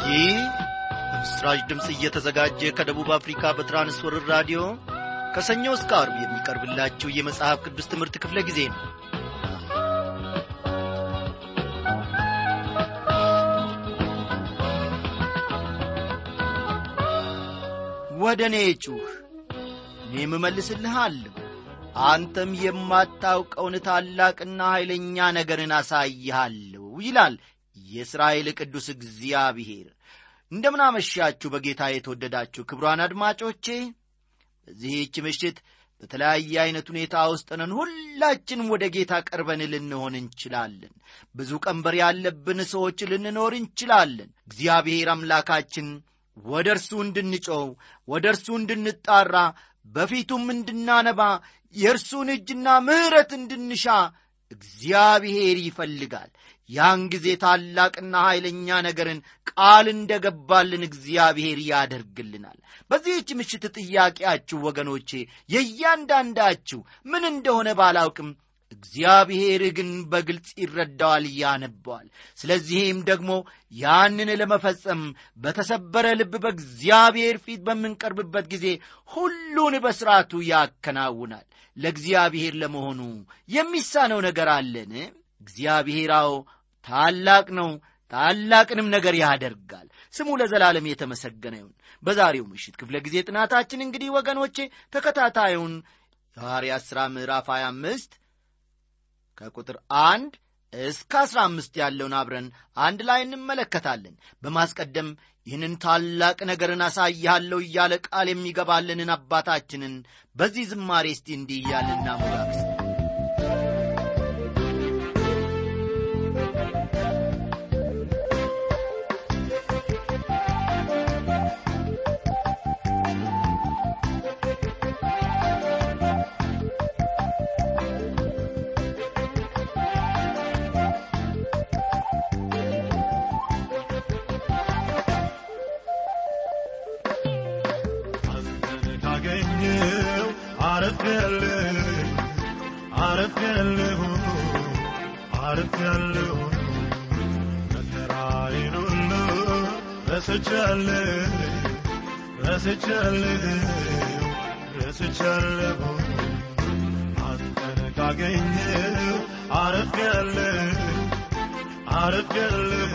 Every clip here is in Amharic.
ይህ በምስራች ድምፅ እየተዘጋጀ ከደቡብ አፍሪካ በትራንስወርር ራዲዮ ከሰኞ እስከ አርብ የሚቀርብላችሁ የመጽሐፍ ቅዱስ ትምህርት ክፍለ ጊዜ ነው ወደ እኔ ጩህ እኔም እመልስልሃለሁ አንተም የማታውቀውን ታላቅና ኃይለኛ ነገርን አሳይሃለሁ ይላል የእስራኤል ቅዱስ እግዚአብሔር እንደምናመሻችሁ በጌታ የተወደዳችሁ ክብሯን አድማጮቼ በዚህች ምሽት በተለያየ ዐይነት ሁኔታ ውስጥ ነን ሁላችንም ወደ ጌታ ቀርበን ልንሆን እንችላለን ብዙ ቀንበር ያለብን ሰዎች ልንኖር እንችላለን እግዚአብሔር አምላካችን ወደ እርሱ እንድንጮው ወደ እርሱ እንድንጣራ በፊቱም እንድናነባ የእርሱን እጅና ምሕረት እንድንሻ እግዚአብሔር ይፈልጋል ያን ጊዜ ታላቅና ኃይለኛ ነገርን ቃል እንደ ገባልን እግዚአብሔር ያደርግልናል በዚህች ምሽት ጥያቄያችሁ ወገኖቼ የእያንዳንዳችሁ ምን እንደሆነ ባላውቅም እግዚአብሔር ግን በግልጽ ይረዳዋል ያነበዋል ስለዚህም ደግሞ ያንን ለመፈጸም በተሰበረ ልብ በእግዚአብሔር ፊት በምንቀርብበት ጊዜ ሁሉን በሥርዓቱ ያከናውናል ለእግዚአብሔር ለመሆኑ የሚሳነው ነገር አለን እግዚአብሔራው ታላቅ ነው ታላቅንም ነገር ያደርጋል ስሙ ለዘላለም የተመሰገነ ይሁን በዛሬው ምሽት ክፍለ ጊዜ ጥናታችን እንግዲህ ወገኖቼ ተከታታዩን የሐዋርያት ሥራ ምዕራፍ 25 ከቁጥር አንድ እስከ አስራ አምስት ያለውን አብረን አንድ ላይ እንመለከታለን በማስቀደም ይህንን ታላቅ ነገርን አሳይሃለሁ እያለ ቃል የሚገባልንን አባታችንን በዚህ ዝማሬ እስቲ እንዲህ እያልን እናሞጋግስ ካገኘው አረፍያለሁ አረፍያለሁ አረፍያለሁ መከራዬን ሁሉ ረስቻለሁ ረስቻለሁ ረስቻለሁ አንተን ካገኘው አረፍያለሁ አረፍያለሁ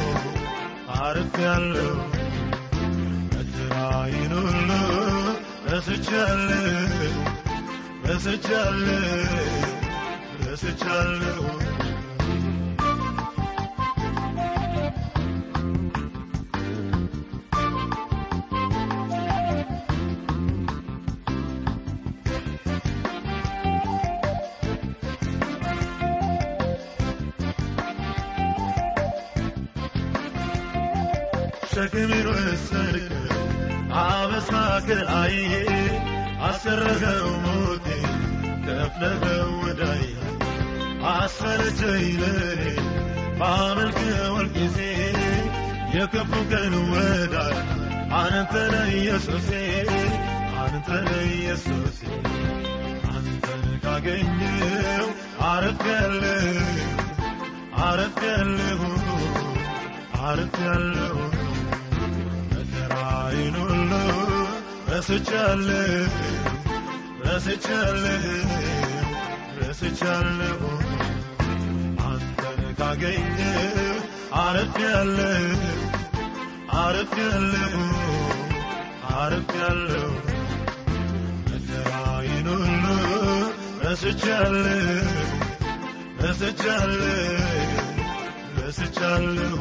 አረፍያለሁ መከራዬን ሁሉ ረስቻለሁ ረስቻለሁ ረስቻለሁ ሸክሜን ወሰድክ አበሳ ከላይ አሰረኸው ሞቴ ከፍለኸው ወዳይ አሰለቸኝ ለኔ ባመልክወል ጊዜ የክፉ ቀን ወዳይ አንተ ነህ ኢየሱሴ አንተ ነህ ኢየሱሴ አንተን ካገኘው አረፍያለሁ አረፍያለሁ አረፍያለሁ መከራዬን ሁሉ ረስቻለሁ ረስቻለሁ ረስቻለሁ አንተን ካገኘሁ አረፍያለሁ አረፍያለሁ አረፍያለሁ መከራዬን ሁሉ ረስቻለሁ ረስቻለሁ ረስቻለሁ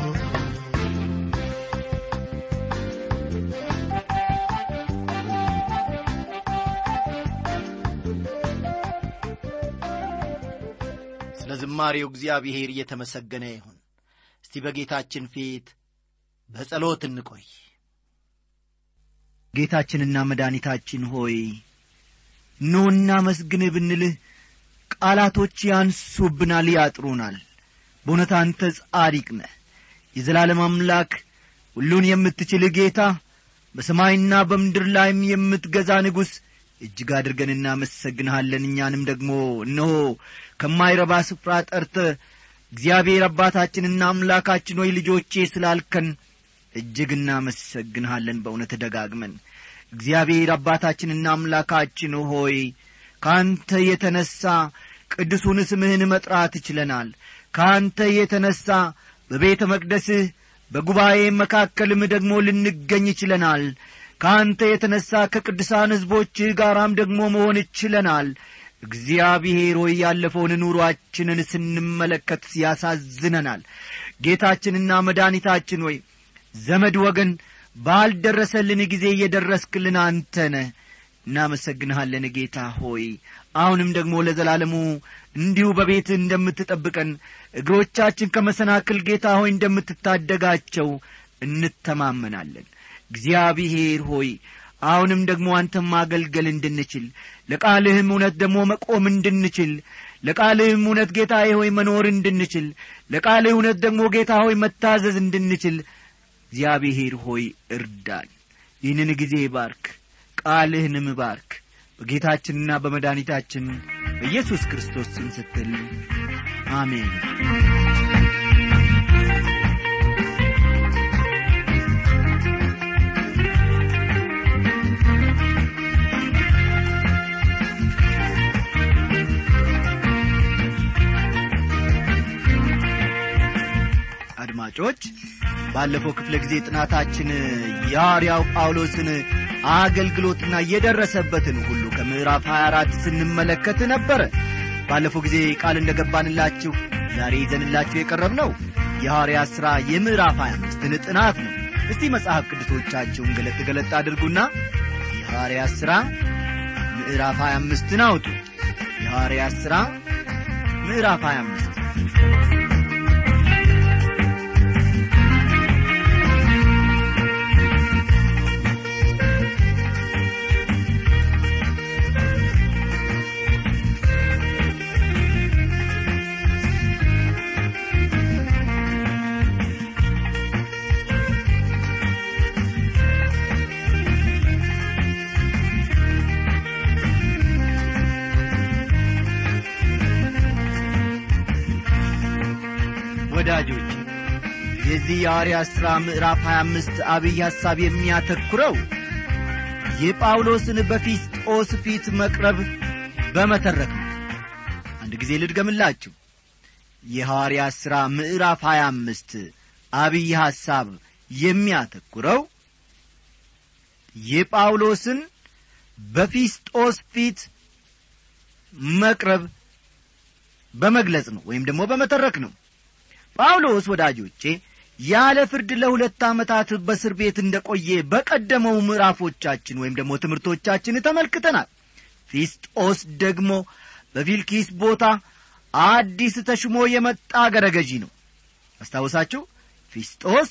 ስለ ዝማሬው እግዚአብሔር እየተመሰገነ ይሁን እስቲ በጌታችን ፊት በጸሎት እንቆይ ጌታችንና መድኃኒታችን ሆይ ኑና መስግንህ ብንልህ ቃላቶች ያንሱብናል ያጥሩናል በእውነት አንተ ጻዲቅ ነህ የዘላለም አምላክ ሁሉን የምትችል ጌታ በሰማይና በምድር ላይም የምትገዛ ንጉሥ እጅግ አድርገን እናመሰግንሃለን እኛንም ደግሞ እነሆ ከማይረባ ስፍራ ጠርተ እግዚአብሔር አባታችንና አምላካችን ሆይ ልጆቼ ስላልከን እጅግ እናመሰግንሃለን በእውነት ደጋግመን እግዚአብሔር አባታችንና አምላካችን ሆይ ከአንተ የተነሣ ቅዱሱን ስምህን መጥራት ችለናል ከአንተ የተነሣ በቤተ መቅደስህ በጉባኤ መካከልም ደግሞ ልንገኝ ችለናል ከአንተ የተነሣ ከቅዱሳን ሕዝቦችህ ጋራም ደግሞ መሆን ችለናል እግዚአብሔር ሆይ ያለፈውን ኑሮአችንን ስንመለከት ያሳዝነናል ጌታችንና መድኃኒታችን ሆይ ዘመድ ወገን ባልደረሰልን ጊዜ እየደረስክልን አንተ ነህ እናመሰግንሃለን ጌታ ሆይ አሁንም ደግሞ ለዘላለሙ እንዲሁ በቤት እንደምትጠብቀን እግሮቻችን ከመሰናክል ጌታ ሆይ እንደምትታደጋቸው እንተማመናለን እግዚአብሔር ሆይ አሁንም ደግሞ አንተም ማገልገል እንድንችል ለቃልህም እውነት ደግሞ መቆም እንድንችል ለቃልህም እውነት ጌታ ሆይ መኖር እንድንችል ለቃልህ እውነት ደግሞ ጌታ ሆይ መታዘዝ እንድንችል እግዚአብሔር ሆይ እርዳን ይህንን ጊዜ ባርክ ቃልህንም ባርክ በጌታችንና በመድኃኒታችን በኢየሱስ ክርስቶስ ስም ስትል አሜን አድማጮች ባለፈው ክፍለ ጊዜ ጥናታችን የሐዋርያው ጳውሎስን አገልግሎትና የደረሰበትን ሁሉ ከምዕራፍ 24 ስንመለከት ነበረ ባለፈው ጊዜ ቃል እንደ ገባንላችሁ ዛሬ ይዘንላችሁ የቀረብ ነው የሐዋርያ ሥራ የምዕራፍ 25ን ጥናት ነው እስቲ መጽሐፍ ቅዱሶቻችሁን ገለጥ ገለጥ አድርጉና የሐዋርያ ሥራ ምዕራፍ 25ን አውጡ የሐዋርያ ሥራ ምዕራፍ 25 ወዳጆች የዚህ የሐዋርያ ሥራ ምዕራፍ 25 አብይ ሐሳብ የሚያተኩረው የጳውሎስን በፊስጦስ ፊት መቅረብ በመተረክ ነው አንድ ጊዜ ልድገምላችሁ የሐዋርያ ሥራ ምዕራፍ 25 አብይ ሐሳብ የሚያተኩረው የጳውሎስን በፊስጦስ ፊት መቅረብ በመግለጽ ነው ወይም ደግሞ በመተረክ ነው ጳውሎስ ወዳጆቼ ያለ ፍርድ ለሁለት ዓመታት በእስር ቤት እንደ ቆየ በቀደመው ምዕራፎቻችን ወይም ደግሞ ትምህርቶቻችን ተመልክተናል ፊስጦስ ደግሞ በፊልኪስ ቦታ አዲስ ተሽሞ የመጣ አገረ ገዢ ነው አስታወሳችሁ ፊስጦስ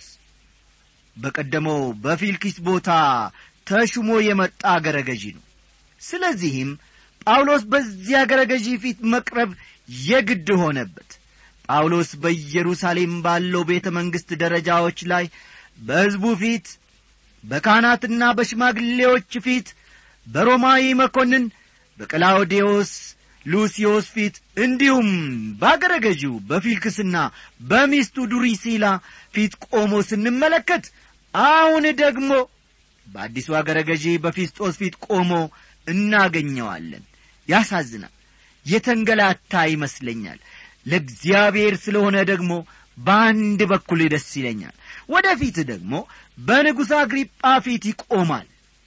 በቀደመው በፊልኪስ ቦታ ተሽሞ የመጣ አገረ ገዢ ነው ስለዚህም ጳውሎስ በዚህ አገረ ገዢ ፊት መቅረብ የግድ ሆነበት ጳውሎስ በኢየሩሳሌም ባለው ቤተ መንግሥት ደረጃዎች ላይ በሕዝቡ ፊት በካህናትና በሽማግሌዎች ፊት በሮማዊ መኮንን በቀላውዴዎስ ሉሲዮስ ፊት እንዲሁም በአገረ ገዢው በፊልክስና በሚስቱ ዱሪሲላ ፊት ቆሞ ስንመለከት አሁን ደግሞ በአዲሱ አገረ ገዢ በፊስጦስ ፊት ቆሞ እናገኘዋለን ያሳዝናል የተንገላታ ይመስለኛል ለእግዚአብሔር ስለሆነ ደግሞ በአንድ በኩል ደስ ይለኛል ወደፊት ደግሞ በንጉሥ አግሪጳ ፊት ይቆማል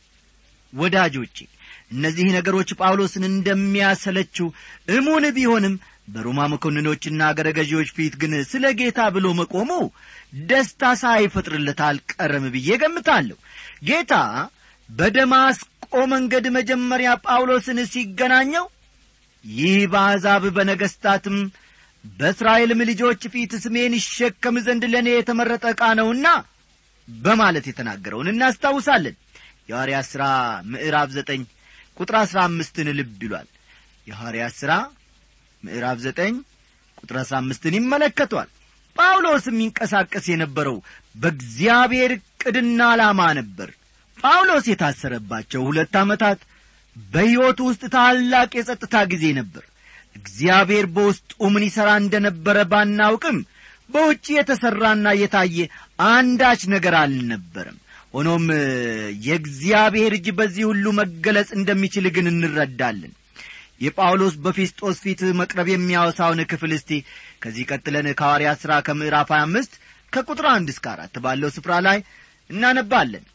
ወዳጆቼ እነዚህ ነገሮች ጳውሎስን እንደሚያሰለችው እሙን ቢሆንም በሮማ መኮንኖችና አገረ ገዢዎች ፊት ግን ስለ ጌታ ብሎ መቆሙ ደስታ ሳይፈጥርለት አልቀረም ብዬ ገምታለሁ ጌታ በደማስቆ መንገድ መጀመሪያ ጳውሎስን ሲገናኘው ይህ በአሕዛብ በነገሥታትም በእስራኤልም ልጆች ፊት ስሜን ይሸከም ዘንድ ለእኔ የተመረጠ ዕቃ ነውና በማለት የተናገረውን እናስታውሳለን የሐዋርያ ሥራ ምዕራፍ ዘጠኝ ቁጥር አሥራ አምስትን ልብ ይሏል የሐዋርያ ሥራ ምዕራፍ ዘጠኝ ቁጥር አሥራ አምስትን ይመለከቷል ጳውሎስ የሚንቀሳቀስ የነበረው በእግዚአብሔር ዕቅድና ዓላማ ነበር ጳውሎስ የታሰረባቸው ሁለት ዓመታት በሕይወቱ ውስጥ ታላቅ የጸጥታ ጊዜ ነበር እግዚአብሔር በውስጡ ምን ይሠራ እንደ ነበረ ባናውቅም በውጭ የተሠራና የታየ አንዳች ነገር አልነበረም ሆኖም የእግዚአብሔር እጅ በዚህ ሁሉ መገለጽ እንደሚችል ግን እንረዳለን የጳውሎስ በፊስጦስ ፊት መቅረብ የሚያወሳውን ክፍል እስቲ ከዚህ ቀጥለን ከሐዋርያ ሥራ ከምዕራፍ 25 ከቁጥር አንድ እስከ አራት ባለው ስፍራ ላይ እናነባለን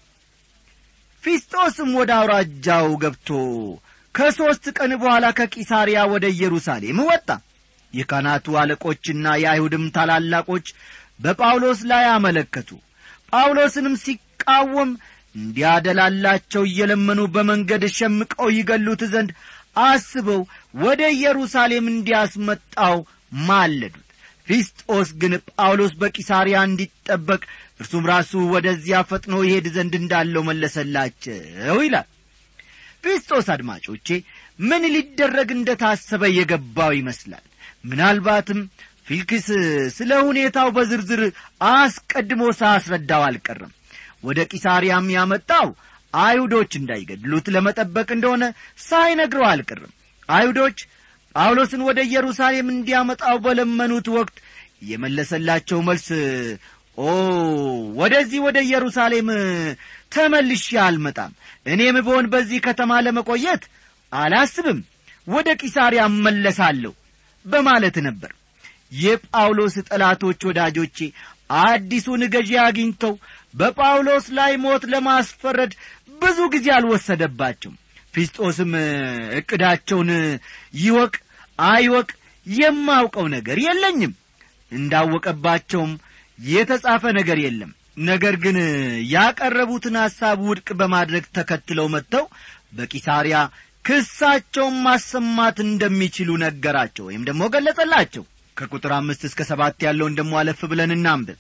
ፊስጦስም ወደ አውራጃው ገብቶ ከሦስት ቀን በኋላ ከቂሳርያ ወደ ኢየሩሳሌም ወጣ የካህናቱ አለቆችና የአይሁድም ታላላቆች በጳውሎስ ላይ አመለከቱ ጳውሎስንም ሲቃወም እንዲያደላላቸው እየለመኑ በመንገድ ሸምቀው ይገሉት ዘንድ አስበው ወደ ኢየሩሳሌም እንዲያስመጣው ማለዱት ፊስጦስ ግን ጳውሎስ በቂሳርያ እንዲጠበቅ እርሱም ራሱ ወደዚያ ፈጥኖ ይሄድ ዘንድ እንዳለው መለሰላቸው ይላል ፊስጦስ አድማጮቼ ምን ሊደረግ እንደ ታሰበ የገባው ይመስላል ምናልባትም ፊልክስ ስለ ሁኔታው በዝርዝር አስቀድሞ ሳያስረዳው አልቀርም ወደ ቂሳርያም ያመጣው አይሁዶች እንዳይገድሉት ለመጠበቅ እንደሆነ ሳይነግረው አልቀርም አይሁዶች ጳውሎስን ወደ ኢየሩሳሌም እንዲያመጣው በለመኑት ወቅት የመለሰላቸው መልስ ኦ ወደዚህ ወደ ኢየሩሳሌም ተመልሼ አልመጣም እኔም ብሆን በዚህ ከተማ ለመቆየት አላስብም ወደ ቂሳርያ እመለሳለሁ በማለት ነበር የጳውሎስ ጠላቶች ወዳጆቼ አዲሱን ገዢ አግኝተው በጳውሎስ ላይ ሞት ለማስፈረድ ብዙ ጊዜ አልወሰደባቸውም ፊስጦስም ዕቅዳቸውን ይወቅ አይወቅ የማውቀው ነገር የለኝም እንዳወቀባቸውም የተጻፈ ነገር የለም ነገር ግን ያቀረቡትን ሐሳብ ውድቅ በማድረግ ተከትለው መጥተው በቂሳርያ ክሳቸውን ማሰማት እንደሚችሉ ነገራቸው ወይም ደግሞ ገለጸላቸው ከቁጥር አምስት እስከ ሰባት ያለውን ደሞ አለፍ ብለን እናንብብ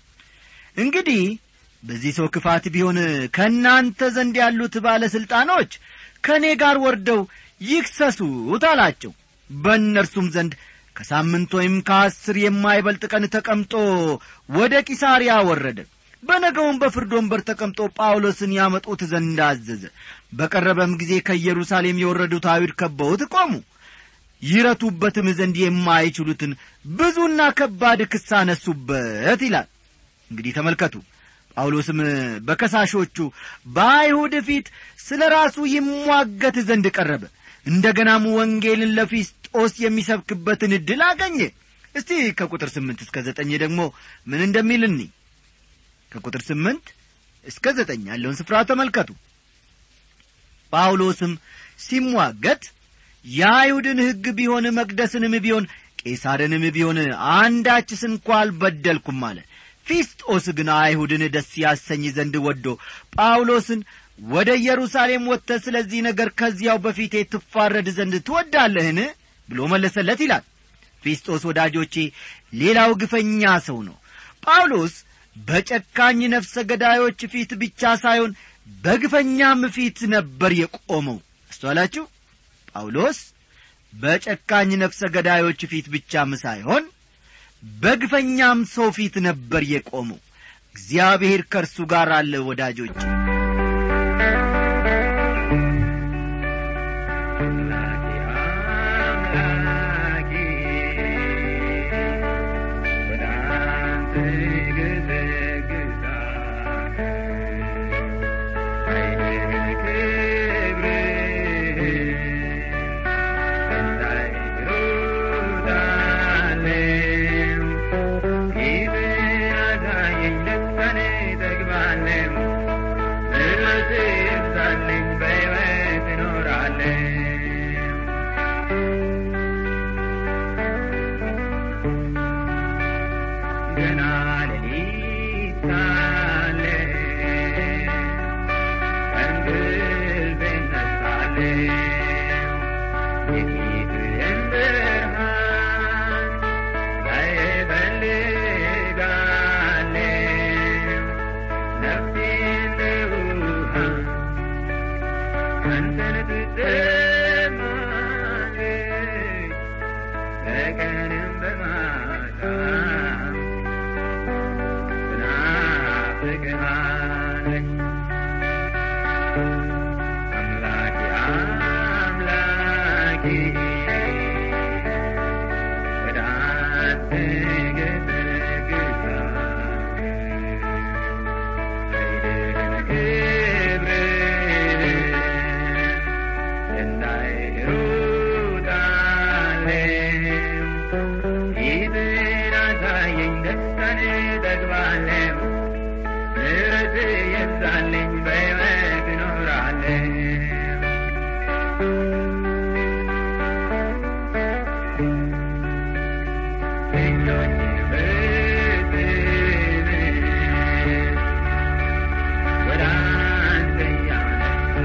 እንግዲህ በዚህ ሰው ክፋት ቢሆን ከእናንተ ዘንድ ያሉት ባለሥልጣኖች ከእኔ ጋር ወርደው ይክሰሱት አላቸው በእነርሱም ዘንድ ከሳምንት ወይም ከአስር የማይበልጥ ቀን ተቀምጦ ወደ ቂሳርያ ወረደ በነገውም በፍርድ ወንበር ተቀምጦ ጳውሎስን ያመጡት ዘንድ አዘዘ በቀረበም ጊዜ ከኢየሩሳሌም የወረዱት አይሁድ ከበውት ቆሙ ይረቱበትም ዘንድ የማይችሉትን ብዙና ከባድ ክስ አነሱበት ይላል እንግዲህ ተመልከቱ ጳውሎስም በከሳሾቹ በአይሁድ ፊት ስለ ራሱ ይሟገት ዘንድ ቀረበ እንደ ገናም ወንጌልን ለፊስጦስ የሚሰብክበትን ዕድል አገኘ እስቲ ከቁጥር ስምንት እስከ ዘጠኝ ደግሞ ምን እንደሚል እኒ ከቁጥር ስምንት እስከ ዘጠኝ ያለውን ስፍራ ተመልከቱ ጳውሎስም ሲሟገት የአይሁድን ሕግ ቢሆን መቅደስንም ቢሆን ቄሳርንም ቢሆን አንዳችስ እንኳ አልበደልኩም አለ ፊስጦስ ግን አይሁድን ደስ ያሰኝ ዘንድ ወዶ ጳውሎስን ወደ ኢየሩሳሌም ወጥተ ስለዚህ ነገር ከዚያው በፊቴ ትፋረድ ዘንድ ትወዳለህን ብሎ መለሰለት ይላል ፊስጦስ ወዳጆቼ ሌላው ግፈኛ ሰው ነው ጳውሎስ በጨካኝ ነፍሰ ገዳዮች ፊት ብቻ ሳይሆን በግፈኛም ፊት ነበር የቆመው አስተዋላችሁ ጳውሎስ በጨካኝ ነፍሰ ገዳዮች ፊት ብቻም ሳይሆን በግፈኛም ሰው ፊት ነበር የቆመው እግዚአብሔር ከእርሱ ጋር አለ ወዳጆች የብዛልኝ በሕይወት እኖራለሁ እጆች ፍትህ ወደ አንተ እያነሳ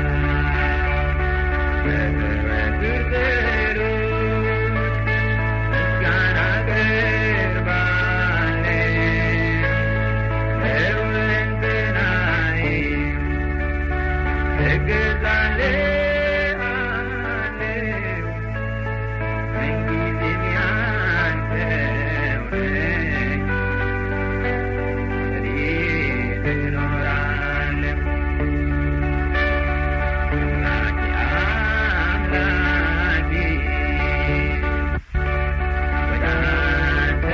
በዘወትር ጸሎት ምስጋና አቀርባለሁ ለሁለንተናዬም እገዛልሃለሁ ምንጊዜም ያንተው ነኝ እኔ እኖራለሁ አምላኬ አምላኬ ወደ አንተ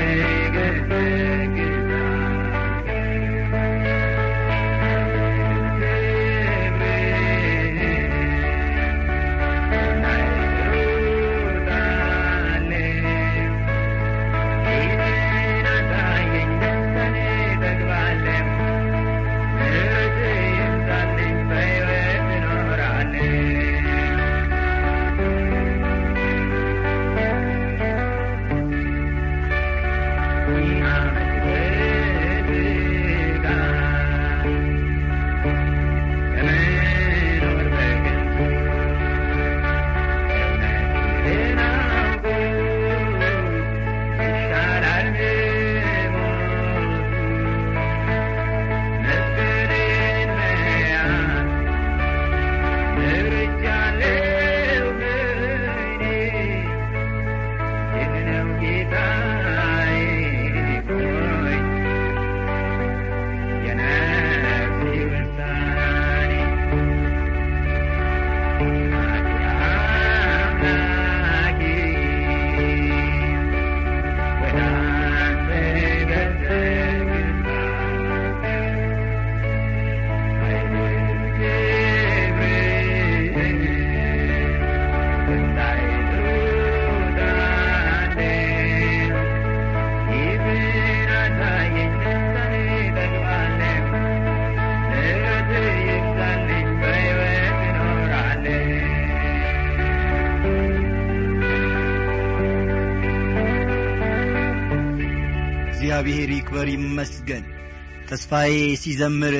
እግዚአብሔር ይክበር ይመስገን ተስፋዬ ሲዘምር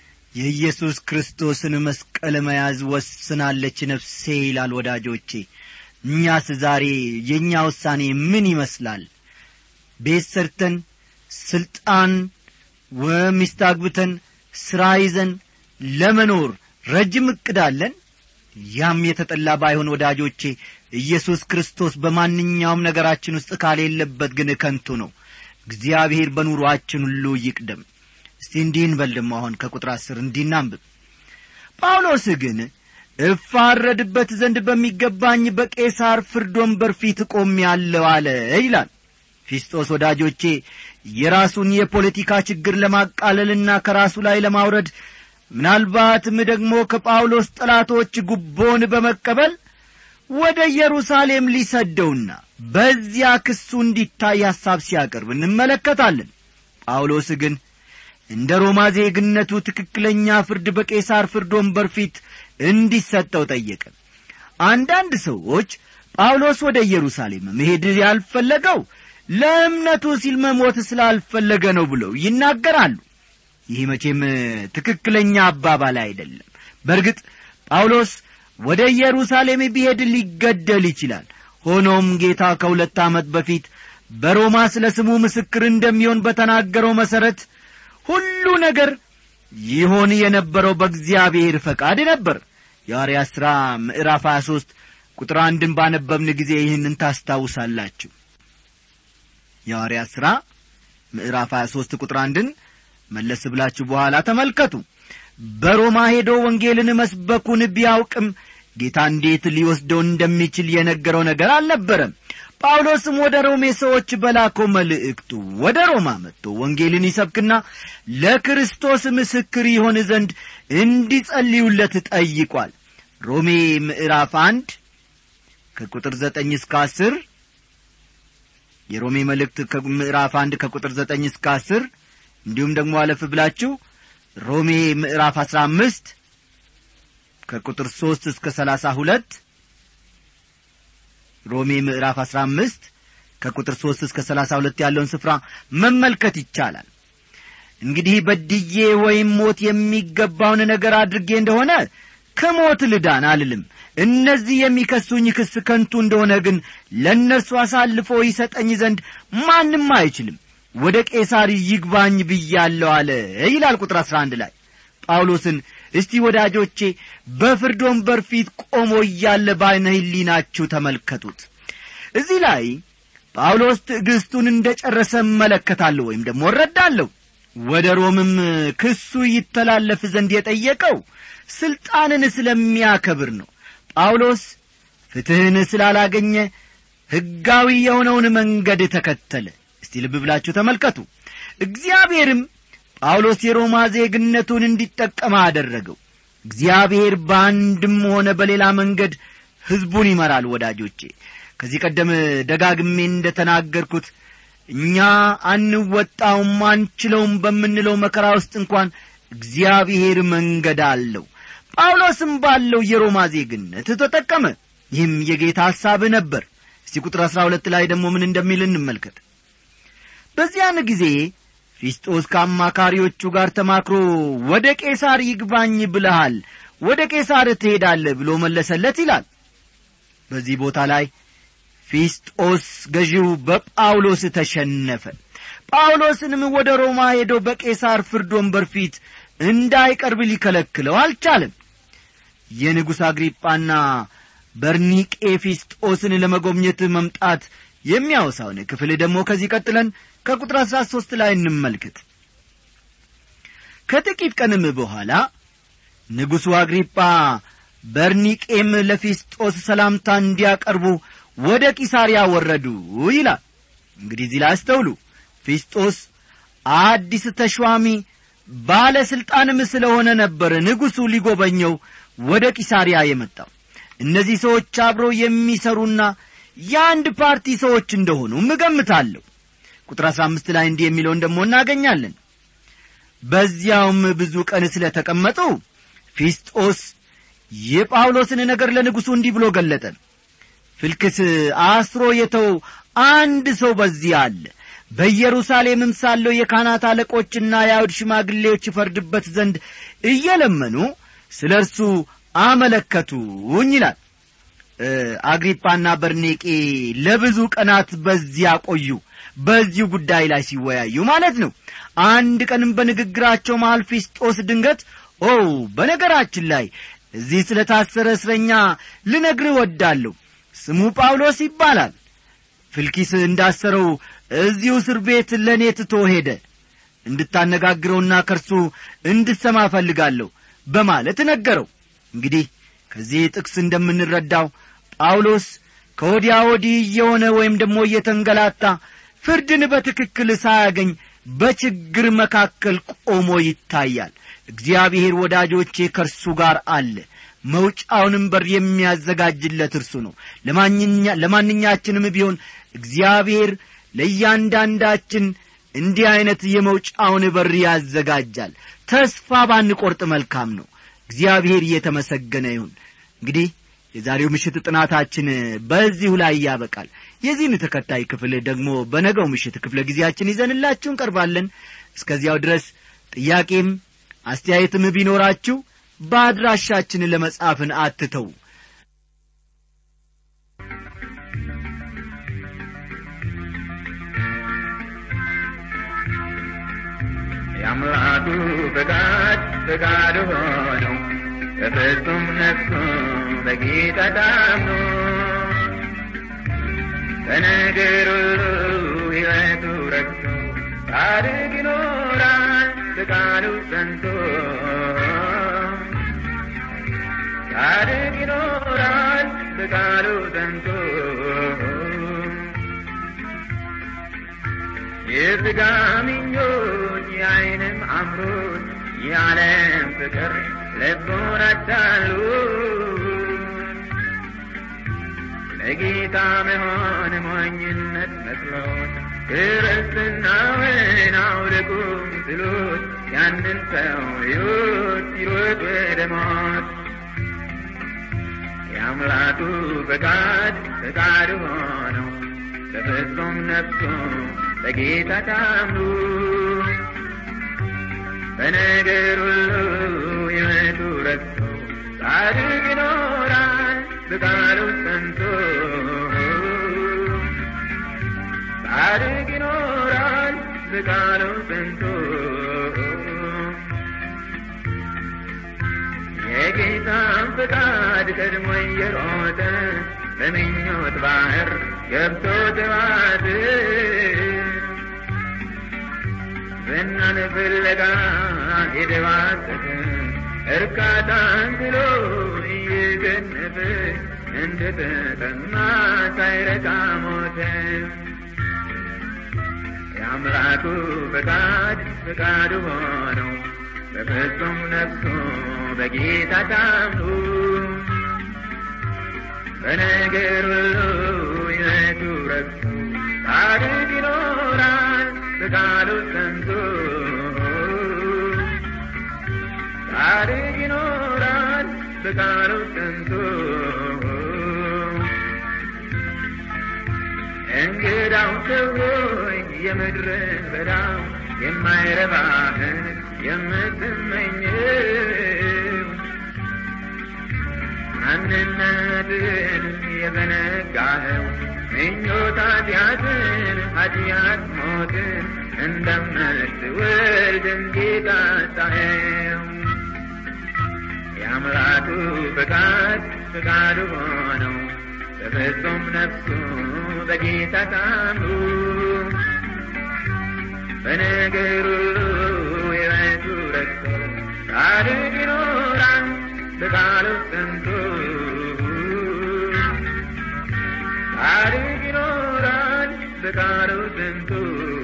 የኢየሱስ ክርስቶስን መስቀል መያዝ ወስናለች ነፍሴ ይላል ወዳጆቼ እኛስ ዛሬ የእኛ ውሳኔ ምን ይመስላል ቤት ሰርተን ስልጣን ወሚስት አግብተን ሥራ ይዘን ለመኖር ረጅም ዕቅድ አለን ያም የተጠላ ባይሆን ወዳጆቼ ኢየሱስ ክርስቶስ በማንኛውም ነገራችን ውስጥ ካሌለበት ግን ከንቱ ነው እግዚአብሔር በኑሮአችን ሁሉ ይቅደም እስቲ እንዲህ እንበል ደሞ አሁን ከቁጥር አስር እንዲናንብብ ጳውሎስ ግን እፋረድበት ዘንድ በሚገባኝ በቄሳር ፍርድ ወንበር ፊት ቆም ያለው አለ ይላል ፊስጦስ ወዳጆቼ የራሱን የፖለቲካ ችግር ለማቃለልና ከራሱ ላይ ለማውረድ ምናልባትም ደግሞ ከጳውሎስ ጠላቶች ጉቦን በመቀበል ወደ ኢየሩሳሌም ሊሰደውና በዚያ ክሱ እንዲታይ ሐሳብ ሲያቀርብ እንመለከታለን ጳውሎስ ግን እንደ ሮማ ዜግነቱ ትክክለኛ ፍርድ በቄሳር ፍርድ ወንበር ፊት እንዲሰጠው ጠየቀ አንዳንድ ሰዎች ጳውሎስ ወደ ኢየሩሳሌም መሄድ ያልፈለገው ለእምነቱ ሲል መሞት ስላልፈለገ ነው ብለው ይናገራሉ ይህ መቼም ትክክለኛ አባባል አይደለም በእርግጥ ጳውሎስ ወደ ኢየሩሳሌም ቢሄድ ሊገደል ይችላል ሆኖም ጌታ ከሁለት ዓመት በፊት በሮማ ስለ ስሙ ምስክር እንደሚሆን በተናገረው መሠረት ሁሉ ነገር ይሆን የነበረው በእግዚአብሔር ፈቃድ ነበር የሐዋርያ ሥራ ምዕራፍ 23 ቁጥር አንድን ባነበብን ጊዜ ይህንን ታስታውሳላችሁ የሐዋርያ ሥራ ምዕራፍ 23 ቁጥር አንድን መለስ ብላችሁ በኋላ ተመልከቱ በሮማ ሄዶ ወንጌልን መስበኩን ቢያውቅም ጌታ እንዴት ሊወስደው እንደሚችል የነገረው ነገር አልነበረም ጳውሎስም ወደ ሮሜ ሰዎች በላከው መልእክቱ ወደ ሮማ መጥቶ ወንጌልን ይሰብክና ለክርስቶስ ምስክር ይሆን ዘንድ እንዲጸልዩለት ጠይቋል ሮሜ ምዕራፍ አንድ ከቁጥር ዘጠኝ እስከ አስር የሮሜ መልእክት ምዕራፍ አንድ ከቁጥር ዘጠኝ እስከ አስር እንዲሁም ደግሞ አለፍ ብላችሁ ሮሜ ምዕራፍ አሥራ አምስት ከቁጥር ሦስት እስከ ሰላሳ ሁለት ሮሜ ምዕራፍ አሥራ አምስት ከቁጥር ሦስት እስከ ሰላሳ ሁለት ያለውን ስፍራ መመልከት ይቻላል እንግዲህ በድዬ ወይም ሞት የሚገባውን ነገር አድርጌ እንደሆነ ከሞት ልዳን አልልም እነዚህ የሚከሱኝ ክስ ከንቱ እንደሆነ ግን ለእነርሱ አሳልፎ ይሰጠኝ ዘንድ ማንም አይችልም ወደ ቄሳር ይግባኝ ብያለሁ አለ ይላል ቁጥር አሥራ አንድ ላይ ጳውሎስን እስቲ ወዳጆቼ በፍርድ ወንበር ፊት ቆሞ እያለ በዐይነ ሕሊናችሁ ተመልከቱት እዚህ ላይ ጳውሎስ ትዕግሥቱን እንደ ጨረሰ እመለከታለሁ ወይም ደግሞ እረዳለሁ ወደ ሮምም ክሱ ይተላለፍ ዘንድ የጠየቀው ሥልጣንን ስለሚያከብር ነው ጳውሎስ ፍትሕን ስላላገኘ ሕጋዊ የሆነውን መንገድ ተከተለ እስቲ ልብ ብላችሁ ተመልከቱ እግዚአብሔርም ጳውሎስ የሮማ ዜግነቱን እንዲጠቀም አደረገው እግዚአብሔር በአንድም ሆነ በሌላ መንገድ ሕዝቡን ይመራል ወዳጆቼ ከዚህ ቀደም ደጋግሜ እንደ ተናገርኩት እኛ አንወጣውም አንችለውም በምንለው መከራ ውስጥ እንኳን እግዚአብሔር መንገድ አለው ጳውሎስም ባለው የሮማ ዜግነት ተጠቀመ ይህም የጌታ ሐሳብ ነበር እስቲ ቁጥር አሥራ ሁለት ላይ ደግሞ ምን እንደሚል እንመልከት በዚያን ጊዜ ፊስጦስ ከአማካሪዎቹ ጋር ተማክሮ ወደ ቄሳር ይግባኝ ብለሃል ወደ ቄሳር ትሄዳለህ ብሎ መለሰለት ይላል በዚህ ቦታ ላይ ፊስጦስ ገዢው በጳውሎስ ተሸነፈ ጳውሎስንም ወደ ሮማ ሄዶ በቄሳር ፍርድ ወንበር ፊት እንዳይቀርብ ሊከለክለው አልቻለም የንጉሥ አግሪጳና በርኒቄ ፊስጦስን ለመጎብኘት መምጣት የሚያወሳውን ክፍል ደግሞ ከዚህ ቀጥለን ከቁጥር አሥራ ሦስት ላይ እንመልከት ከጥቂት ቀንም በኋላ ንጉሡ አግሪጳ በርኒቄም ለፊስጦስ ሰላምታ እንዲያቀርቡ ወደ ቂሳርያ ወረዱ ይላል እንግዲህ እዚህ ላይ አስተውሉ ፊስጦስ አዲስ ተሿሚ ባለሥልጣንም ስለሆነ ነበር ንጉሡ ሊጎበኘው ወደ ቂሳርያ የመጣው እነዚህ ሰዎች አብረው የሚሰሩና የአንድ ፓርቲ ሰዎች እንደሆኑ እገምታለሁ ቁጥር አሥራ አምስት ላይ እንዲህ የሚለውን ደግሞ እናገኛለን በዚያውም ብዙ ቀን ስለ ተቀመጡ ፊስጦስ የጳውሎስን ነገር ለንጉሡ እንዲህ ብሎ ገለጠ ፍልክስ አስሮ የተው አንድ ሰው በዚህ አለ በኢየሩሳሌምም ሳለው የካህናት አለቆችና የአይሁድ ሽማግሌዎች ይፈርድበት ዘንድ እየለመኑ ስለ እርሱ አመለከቱኝ ይላል አግሪጳና በርኔቄ ለብዙ ቀናት በዚያ ቆዩ በዚሁ ጉዳይ ላይ ሲወያዩ ማለት ነው አንድ ቀንም በንግግራቸው መሃል ፊስጦስ ድንገት ኦ በነገራችን ላይ እዚህ ስለ ታሰረ እስረኛ ልነግርህ ወዳለሁ ስሙ ጳውሎስ ይባላል ፍልኪስ እንዳሰረው እዚሁ እስር ቤት ለእኔ ትቶ ሄደ እንድታነጋግረውና ከርሱ እንድሰማ እፈልጋለሁ በማለት ነገረው እንግዲህ ከዚህ ጥቅስ እንደምንረዳው ጳውሎስ ከወዲያ ወዲህ እየሆነ ወይም ደግሞ እየተንገላታ ፍርድን በትክክል ሳያገኝ በችግር መካከል ቆሞ ይታያል እግዚአብሔር ወዳጆቼ ከእርሱ ጋር አለ መውጫውንም በር የሚያዘጋጅለት እርሱ ነው ለማንኛችንም ቢሆን እግዚአብሔር ለእያንዳንዳችን እንዲህ ዐይነት የመውጫውን በር ያዘጋጃል ተስፋ ባንቈርጥ መልካም ነው እግዚአብሔር እየተመሰገነ ይሁን እንግዲህ የዛሬው ምሽት ጥናታችን በዚሁ ላይ ያበቃል የዚህን ተከታይ ክፍል ደግሞ በነገው ምሽት ክፍለ ጊዜያችን ይዘንላችሁ እንቀርባለን እስከዚያው ድረስ ጥያቄም አስተያየትም ቢኖራችሁ በአድራሻችን ለመጻፍን አትተው የአምላኩ ፈቃድ ፈቃድ ሆነው በፍጹም ነፍሱ በጌታ ታምኖ በነገር ሁሉ ሕይወቱ ረክቶ ጻድቅ ይኖራል ፈቃዱ ጸንቶ ጻድቅ ይኖራል ፈቃዱ ጸንቶ የሥጋ ምኞት የዓይንም አምሮት የዓለም ፍቅር ልቡን አታሉ ለጌታ መሆን ሞኝነት መስሎት ክርስትናውን አውልቁም ስሉት ያንን ሰው ሕይወት ሲሮጥ ወደ ሞት የአምላኩ ፈቃድ ፈቃድ ሆነው በፍጹም ነፍሱ በጌታ ታምኑ በነገር ሁሉ ሕይወቱ ረክቶ ጻድቅ ይኖራል በቃሉ ጸንቶ ጻድቅ ይኖራል በቃሉ ጸንቶ የጌታን ፍቃድ ቀድሞ እየሮጠ በምኞት ባህር ገብቶ ተዋት ዝናን ፍለጋ የደባሰተ እርካታን ብሎ እየገነፈ እንደ ተጠማ ሳይረካ ሞተ። የአምላኩ ፈቃድ ፈቃዱ ሆነው በፍጹም ነፍሱ በጌታ ታምኑ በነገር ሁሉ ሕይወቱ ረክቶ ጻድቅ ይኖራል በቃሉ ጸንቶ ጻድቅ ይኖራል በቃሉ ጸንቶ እንግዳው ሰዎች የምድርን በዳ የማይረባህን የምትመኘው ማንነትን የዘነጋኸው ምኞት ኃጢአትን ኃጢአት ሞትን እንደምትወልድ እንጌታ ሳየው የአምላኩ ፈቃድ ፈቃዱ ሆነው በፍጹም ነፍሱ በጌታ ታምኑ በነገር ሁሉ ሕይወቱ ረክቶ ጻድቅ ይኖራል በቃሉ ጸንቶ ጻድቅ ይኖራል በቃሉ ጸንቶ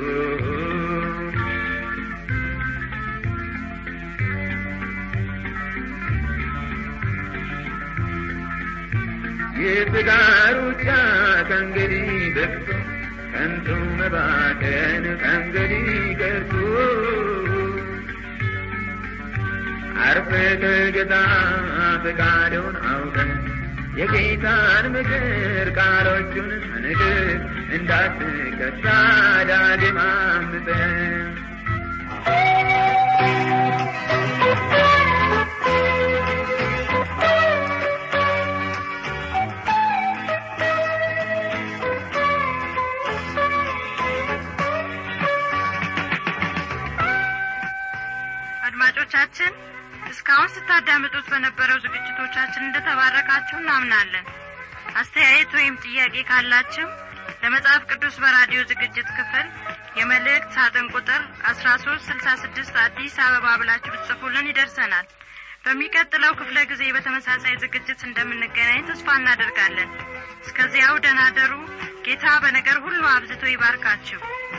የሥጋ ሩጫ ከእንግዲህ በቅቶ ከንቱ መባከን ከእንግዲህ ቀርቶ አርፈ ተገዛ ፈቃዱን አውቀን የጌታን ምክር ቃሎቹን ንግር እንዳትከሳ ዳግም አምፀን አድማጮቻችን እስካሁን ስታዳምጡት በነበረው ዝግጅቶቻችን እንደተባረካችሁ እናምናለን አስተያየት ወይም ጥያቄ ካላችሁ ለመጽሐፍ ቅዱስ በራዲዮ ዝግጅት ክፍል የመልእክት ሳጥን ቁጥር አስራ ሶስት ስልሳ ስድስት አዲስ አበባ ብላችሁ ብትጽፉልን ይደርሰናል በሚቀጥለው ክፍለ ጊዜ በተመሳሳይ ዝግጅት እንደምንገናኝ ተስፋ እናደርጋለን እስከዚያው ደናደሩ ጌታ በነገር ሁሉ አብዝቶ ይባርካችሁ